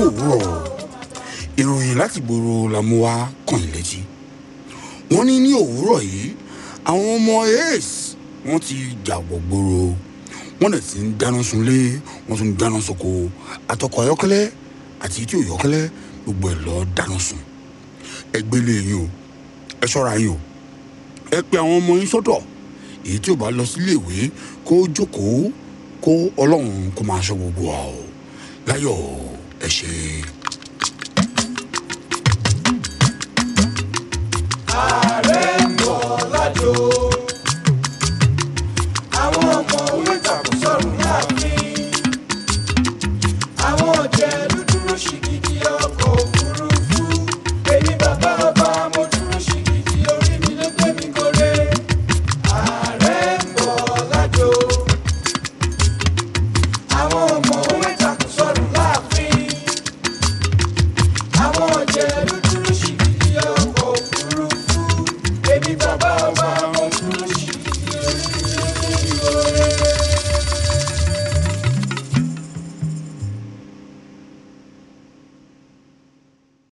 òwúrọ̀ ìròyìn láti gbòòrò la mú wá kàn yín létí wọ́n ní ní òwúrọ̀ yìí àwọn ọmọ ace wọ́n ti jàgbọ̀ gbòòrò wọ́n dẹ̀ ti ń dáná sunlé wọ́n tún ń dáná soko àtọkọ̀ ayọ́kẹ́lẹ́ àti tí ò yọ́kẹ́lẹ́ gbogbo ẹ̀ lọ́ọ́ dáná sun ẹ gbélé yín o ẹ ṣọ́ra yín o ẹ pe àwọn ọmọ yín sọ́tọ̀ èyí tí ò bá lọ sílé ìwé kó jókòó kó ọlọ́run kó máa ṣọ́ gbogbo wa o láyọ̀ ẹ ṣe. Ah!